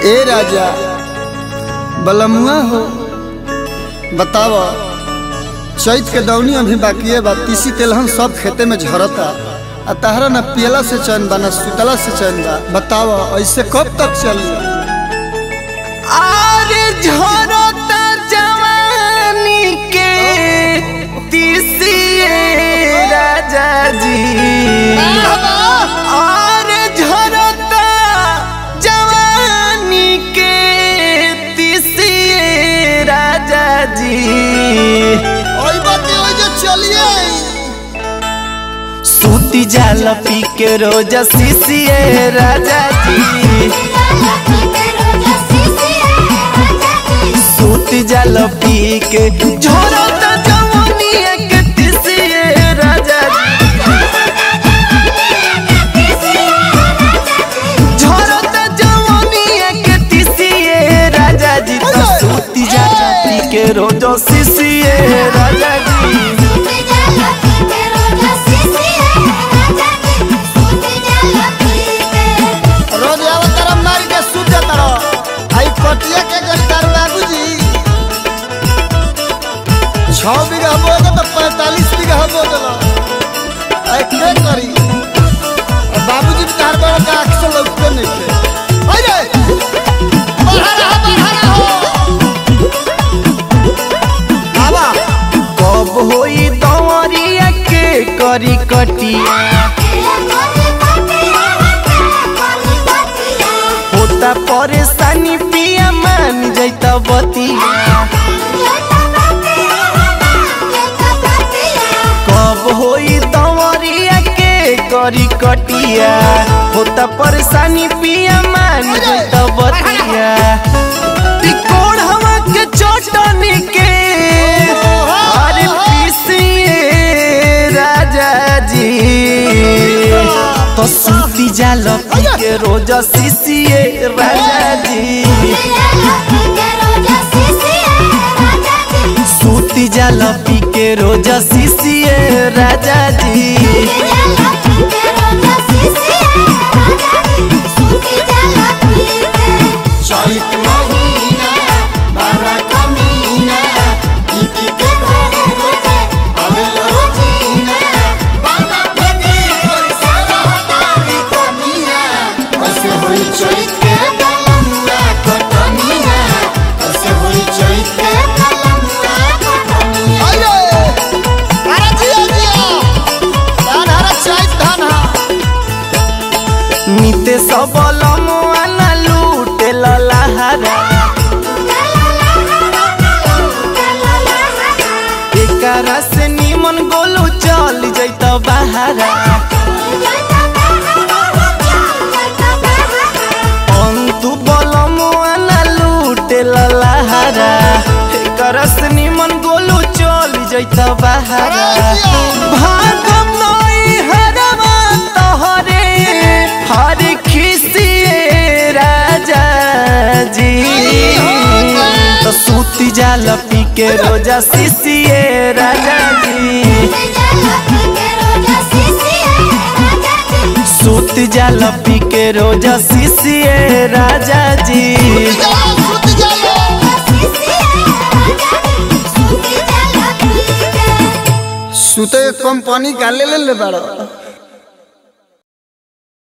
ए राजा बलमुआ हो बताव चैत के दौनी अभी बाकी है बा तीसी तेलहन सब खेते में झरता आ तहरा न पियला से चैन बा न सुतला से चैन बा बताव ऐसे कब तक चली आरे झरता जवानी के तीसिए राजा जी आरे झरता जवानी के तीसिए राजा जी ओई बाते ओई जे चलिए सूती जाल पी के रोज सीसिए राजा जी सूती जाल पी के झरता जवानी के तीसिए राजा जी झरता जवानी के तीसिए राजा जी तो सूती जाल पी के रोज सीसिए राजा जी रोज आवा तारा मार के सुत जा तारा आई कटिया के गट्टार बाबूजी छौ बीघा बोए तो पैंतालीस बीघा बो दिला आई के करी और बाबूजी भी तार बड़ा का आँख से लौटते नहीं थे अरे बढ़ा रहा बढ़ा रहा हो बाबा कब होई दवरिया के करी कटिया होता परेशानी पिया मान जैता बतिया कब होई दवरिया के करी कटिया होता परेशानी पिया मान जैता बतिया तिकोड़ हवा के चोटनी के अरे पीसिए राजा जी तो सूती जाल पी के रोज सीसिए राजा जी सूती जाल पी के रोज सीसिए राजा जी चैत महीना बारा कमीना इति के घरे रोजे अबेल रोजीना बाबा भेदी कोई सारा हटारी कमीना कैसे होई चैत के बलमुआ कटनीना कैसे होई चैत के बलमुआ कटनीना अरे अरे जिया जिया धान हरा चैत धान हा निते सबल मुआना लूटे ललाहारा एकरा से निमन गोलू चल जैत बहारा अंतु बल मुआना लूटे ललाहारा एकरा से निमन गोलू चल जैत बहारा भागम नई हरवा तोहरे हर खिसिए राजा जी तो सूती जाल पी के रोजा सीसिए राजा जी सूती जाल पी के रोजा सीसिए राजा जी सुते कंपनी का ले ले ले बड़ा